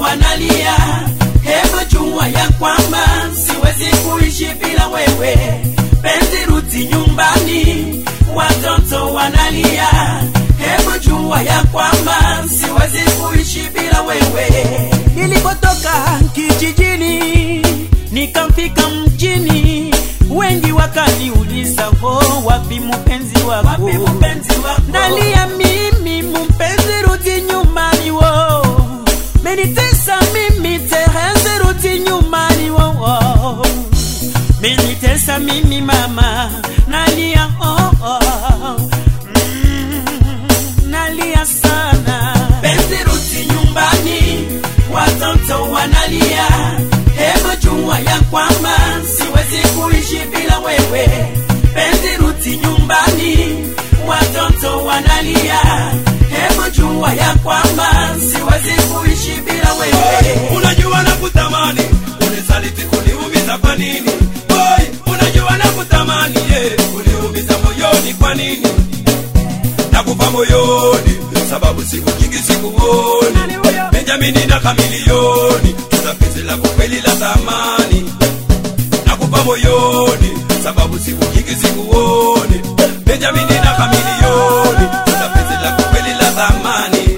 wanalia, hebu jua ya kwamba siwezi kuishi bila wewe. Penzi rudi nyumbani, watoto wanalia, hebu jua ya kwamba siwezi kuishi bila wewe. Nilipotoka kijijini nikafika mjini, wengi wakaniuliza, oh, wapi mpenzi wako? Wapi mpenzi wako? Nalia mimi, mpenzi rudi nyumbani, wo menitesa mimi, Tereze rudi nyumbani, wo oh. menitesa mimi mama, nalia oh, oh. Mm, nalia sana. Penzi rudi nyumbani, watoto wanalia, hebu jua ya kwamba siwezi kuishi bila wewe. Penzi rudi nyumbani, watoto wanalia, hebu jua ya kwamba siwezi kuishi bila wewe. unajua na kutamani unisaliti kuniumiza kwa nini Boy, unajua na kutamani ye kuniumiza moyoni kwa nini nakupa moyoni sababu siku nyingi sikuoni benjamini na kamilioni tutapenzi lako kweli la thamani nakupa moyoni sababu siku nyingi sikuoni benjamini na kamilioni tutapenzi lako kweli la thamani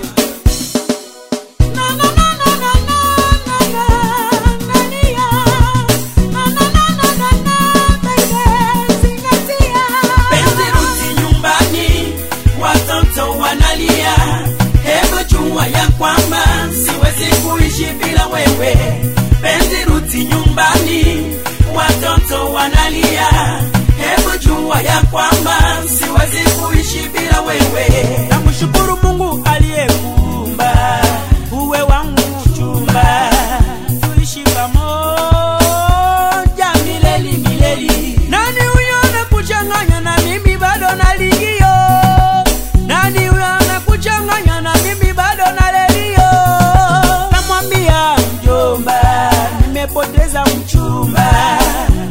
Penzi rudi nyumbani, watoto wanalia, hebu jua ya kwamba siwezi kuishi bila wewe. Penzi rudi nyumbani, watoto wanalia, hebu jua ya kwamba siwezi kuishi bila wewe. Namshukuru Mungu aliyekuumba uwe wangu mchumba, tuishi pamoja milele milele. Nani huyo anakuchanganya na mimi bado naligio? Nani huyo anakuchanganya na mimi bado nalelio? Namwambia mjomba, nimepoteza mchumba.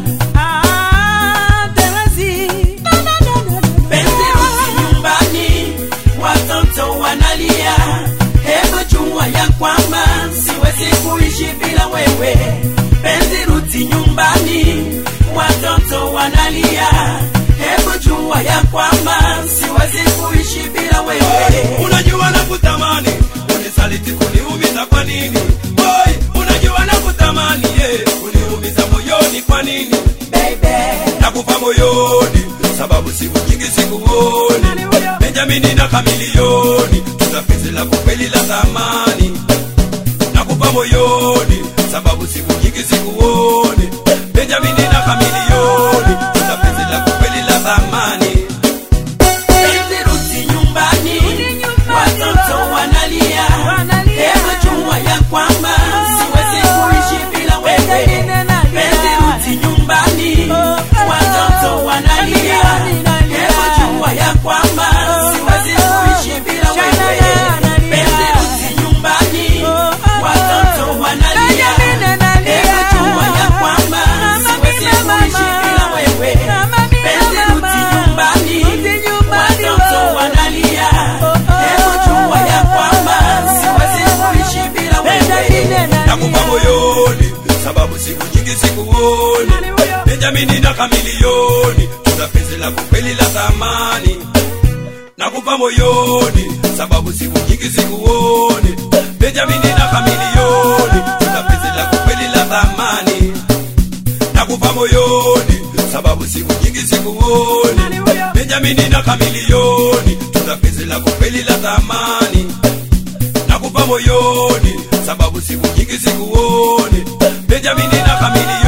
Ah, Terezi. Penzi rudi nyumbani, watoto wanalia, hebu jua ya kwamba siwezi kuishi bila wewe. Penzi rudi nyumbani, watoto wanalia, hebu jua ya kwamba siwezi kuishi bila wewe. unajua na kutamani unisaliti kuniumiza kwa nini boy unajua na kutamani ye kuniumiza moyoni kwa nini Baby, nakupa moyoni sababu siku nyingi sikuoni Nani huyo? benjamini na kamilioni tutapenzi lako kweli la thamani nakupa moyoni sababu siku nyingi sikuoni benjamini na kamilioni tutapenzi lako kweli la thamani penzi rudi nyumbani, watoto wanalia, hebu jua ya kwamba siwezi kuishi bila wewe. Penzi rudi nyumbani, watoto wanalia, hebu jua ya kwamba siwezi kuishi bila wewe. Penzi rudi nyumbani, watoto wanalia, hebu jua ya kwamba siwezi kuishi bila wewe. Penzi rudi nyumbani, watoto wanalia, hebu jua ya kwamba siwezi kuishi bila wewe. nakupa moyoni sababu siku nyingi sikuoni benjamini na kamilioni tutapenzi lako kweli la thamani nakupa moyoni sababu siku nyingi sikuoni benjamini na kamilioni tutapenzi lako kweli la thamani nakupa moyoni sababu siku nyingi sikuoni benjamini na kamilioni tutapenzi lako kweli la thamani nakupa moyoni sababu siku nyingi sikuoni benjamini na kamilioni